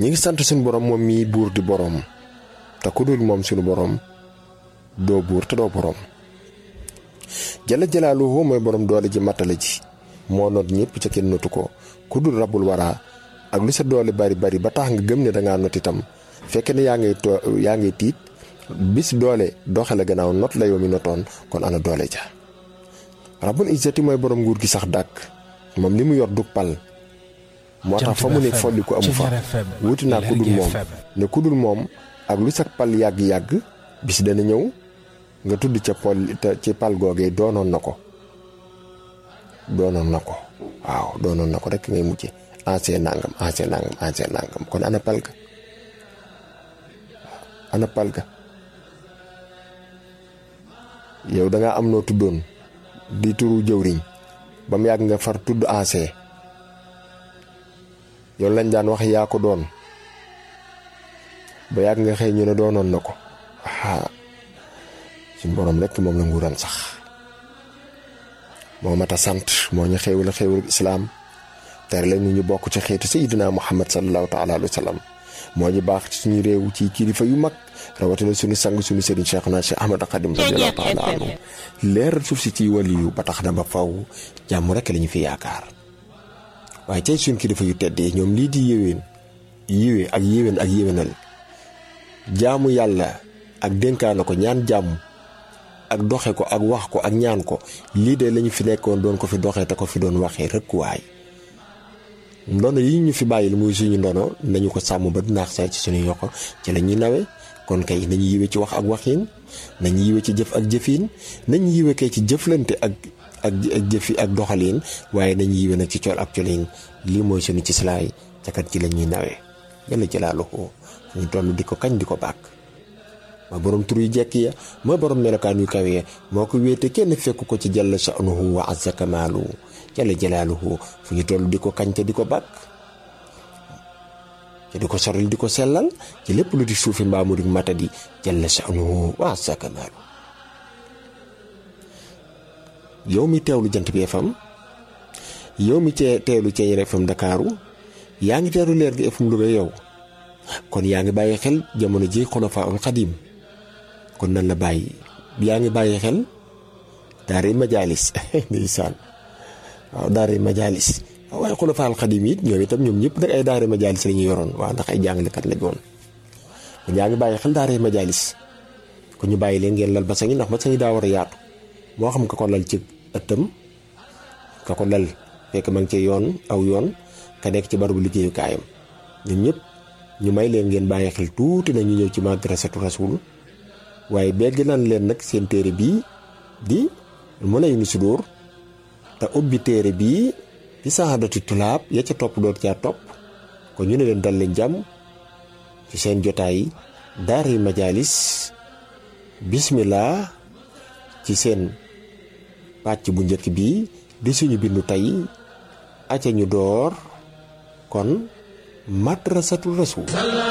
ñi ngi sant suñu borom moom mii buur di borom te ku dul moom suñu borom doo buur te doo borom jala jalaaluhu mooy borom doole ji mattale ji moo noot ñëpp ca kenn notu ko ku dul rabul waraa ak lu sa doole bari bari ba tax nga gëm ne dangaa not itam fekk ne yaa ngay too yaa ngay tiit bis doole doxale gannaaw not la yow mi notoon kon ana doole ja rabul izzati mooy borom nguur gi sax dàkk moom li mu yor du pal moo tax fa mu ne folli ku amu fa wuti naa ku dul moom ne ku dul moom ak lu sa pal yàgg-yàgg bis dana ñëw nga tudd ca pol ci pal googee doonoon na ko doonoon na ko waaw doonoon na ko rek ngay mujje ancien nangam ancien nangam ancien nangam kon ana pal ga ana pal ga yow dangaa am noo tuddoon di turu jëwriñ ba mu yàgg nga far tudd ancien yow lañ daan wax yaa ko doon ba yàgg nga xëy ñu ne doonoon na ko aa suñ borom rekk moom la nguuram sax moo mat a sant moo ñu xéewal xéewal islaam tere la ñu ñu bokk ci xeetu sayidina muhammad sallallahu taala alayhi wa sallam moo ñu baax ci suñu réew ci kilifa yu mag rawatina suñu sang suñu sëriñ cheikh na cheikh ahmad xadim radiallahu taala anhu leeral suuf si ci waliyu ba tax na ba faw jàmm rekk la ñu fi yaakaar waaye cay suñ kilifa yu teddee ñoom lii di yéwén yiwee ak yéwén ak yéwénal jaamu yàlla ak dénkaana ko ñaan jàmm ak doxe ko ak wax ko ak ñaan ko lii de lañu fi nekkoon doon ko fi doxee te ko fi doon waxee rëkkuwaay ndono yi ñu fi bàyyil muy suñu ndono nañu ko sàmm ba dinaax saa ci suñu yokk ci la ñuy nawe kon kay nañu yiwe ci wax ak waxiin nañu yiwe ci jëf ak jëfiin nañu yiwe kay ci jëflante ak ak ak jëfi ak doxaliin waaye nañu yiwe nag ci col ak coliin lii mooy suñu ci silaay cakat ci la ñuy nawe yàlla jëlaaluhu ñu toll di ko kañ di ko bàkk mooy borom tur yu jekk ya mooy borom melokaan yu kawe ya moo ko wéete kenn fekk ko ci jalla sha'nuhu wa azza kamaalu jalla jalaaluhu fu ñu toll di ko kañ te di ko bàkk te di ko soril di ko sellal ci lépp lu di suufi mbaamu di matadi jalla sha'nuhu wa azza kamaalu yow mi teewlu jant bi FM yow mi cee teewlu Thiéniere FM Ndakaaru yaa ngi teewlu leer gi FM Louga yow kon yaa ngi bàyyi xel jamono ji xulafaa ul xadim kon nan la bàyyi yaa ngi bàyyi xel daari majalis ndeysaan waaw daari majalis waaye xulafaa ul xadim it ñoom itam ñoom ñëpp nag ay daari majalis la ñu yoroon waaw ndax ay jàngalekat lañ woon kon yaa ngi bàyyi xel daari majalis kon ñu bàyyi leen ngeen lal ba sañi ndax ba sañi daa war a yaatu moo xam ka ko lal ci ëttam ka ko lal fekk ma ngi ci yoon aw yoon ka nekk ci barabu liggéeyukaayam ñun ñëpp ñu may leen ngeen bàyyi xel tuuti na ñu ñëw ci madrasatu rasul waaye begg nan leen nag seen téere bii di mën a yu ni sudóor te ubbi téere bii di saxaadatu tulaab ya ca topp doot caa topp kon ñu ne leen dal leen jàmm ci seen jotaay daari majalis bismillah ci seen pàcc bu njëkk bi di suñu bindu tey aca ñu door kon madrasatu rasul